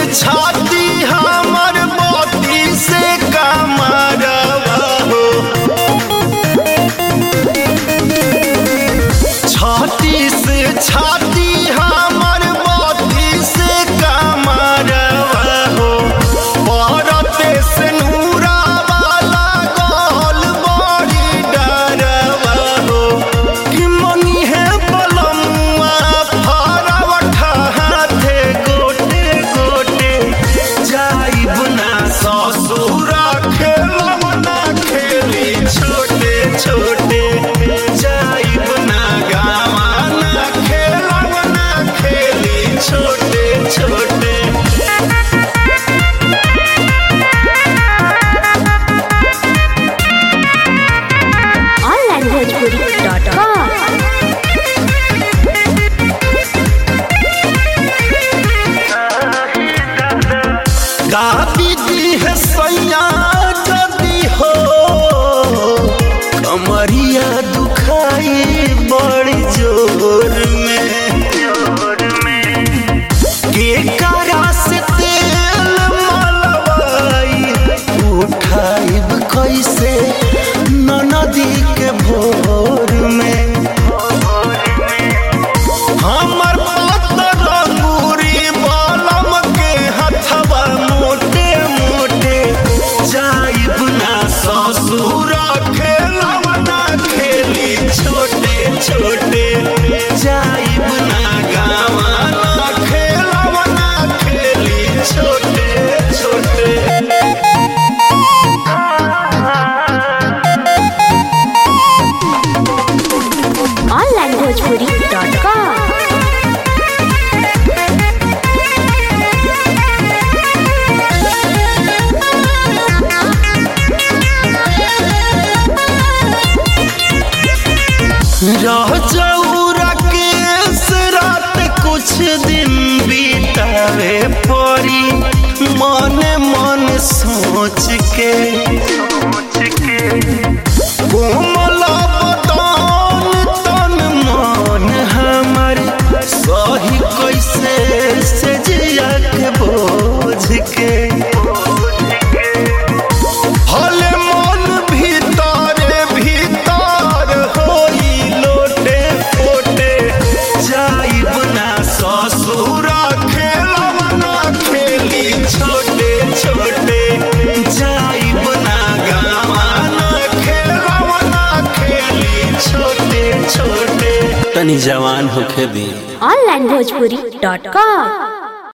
छाती हमर मोती से कमरवा हो छाती से छाती हमर मोती से कमरवा हो परते से नूरा वाला गोल बड़ी डरवा हो कि मनी है पलमुआ फरवठा हाथे गोटे गोटे जाइब ना ससुर खेलब ना खेली छोटे छोटे जाइब ना गावा ना खेलब ना खेली छोटे छोटे onlinebhojpuri.com गाबी दी है सैया जदी हो कमरिया दुखाई बड़ी जोर में के करा से तेल मलवाई उठाइब कैसे ननदी के भोर में हमर पत्थर अंगूरी बालम के हथवा मोटे मोटे जाइब ना ससुर खेलब ना खेली छोटे छोटे जाइब ना गावा ना खेलब ना खेली छोटे छोटे onlinebhojpuri.com रह जाऊरा के रात कुछ दिन बीतावे पड़ी मन मन सोच के कोमल बदन तन मन हमर सही कैसे से जिया के बोझ के हले मन भीतर भीतर होई लोटे पोटे जाइब ना ससुर खेलब ना खेली छोटे छोटे जाइब ना गावा ना खेलब ना खेली छोटे छोटे तनी जवान होखे दी onlinebhojpuri.com